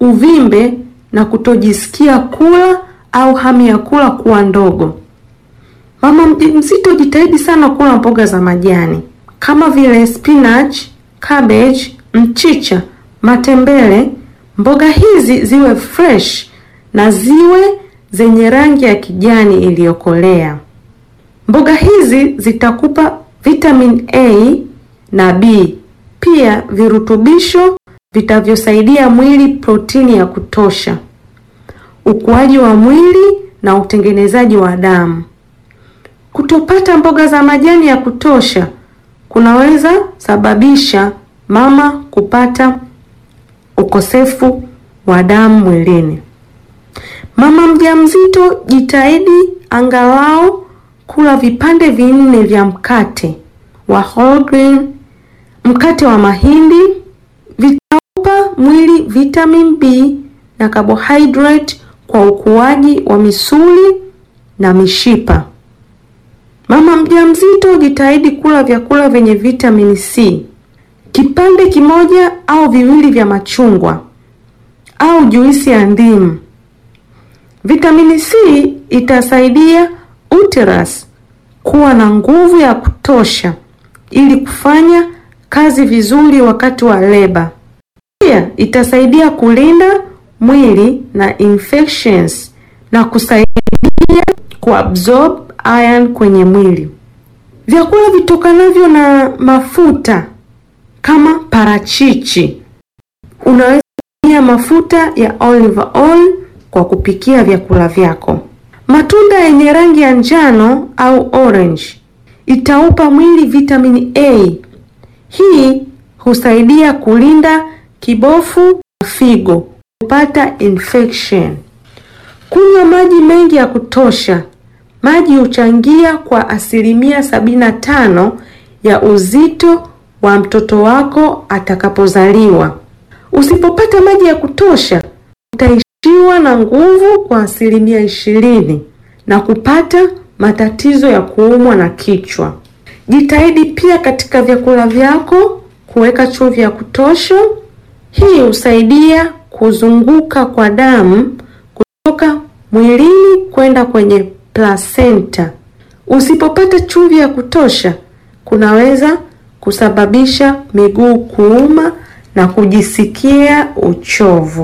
uvimbe na kutojisikia kula au hamu ya kula kuwa ndogo. Mama mjamzito jitahidi sana kula mboga za majani kama vile spinach, cabbage, mchicha, matembele. Mboga hizi ziwe fresh na ziwe zenye rangi ya kijani iliyokolea. Mboga hizi zitakupa vitamin A na B, pia virutubisho vitavyosaidia mwili protini ya kutosha, ukuaji wa mwili na utengenezaji wa damu. Kutopata mboga za majani ya kutosha kunaweza sababisha mama kupata ukosefu wa damu mwilini. Mama mjamzito jitahidi angalau kula vipande vinne vya mkate wa whole grain, mkate wa mahindi. Vitaupa mwili vitamin B na carbohydrate kwa ukuaji wa misuli na mishipa. Mama mjamzito jitahidi kula vyakula vyenye vitamini C, kipande kimoja au viwili vya machungwa au juisi ya ndimu. Vitamini C itasaidia uterus kuwa na nguvu ya kutosha ili kufanya kazi vizuri wakati wa leba. Pia itasaidia kulinda mwili na infections na kusaidia kuabsorb iron kwenye mwili. Vyakula vitokanavyo na mafuta kama parachichi, unaweza kutumia mafuta ya olive oil kwa kupikia vyakula vyako. Matunda yenye rangi ya njano au orange itaupa mwili vitamini A. Hii husaidia kulinda kibofu na figo kupata infection. Kunywa maji mengi ya kutosha. Maji huchangia kwa asilimia sabini na tano ya uzito wa mtoto wako atakapozaliwa. Usipopata maji ya kutosha, utaishiwa na nguvu kwa asilimia ishirini na kupata matatizo ya kuumwa na kichwa. Jitahidi pia katika vyakula vyako kuweka chumvi ya kutosha. Hii husaidia kuzunguka kwa damu kutoka mwilini kwenda kwenye placenta. Usipopata chumvi ya kutosha, kunaweza kusababisha miguu kuuma na kujisikia uchovu.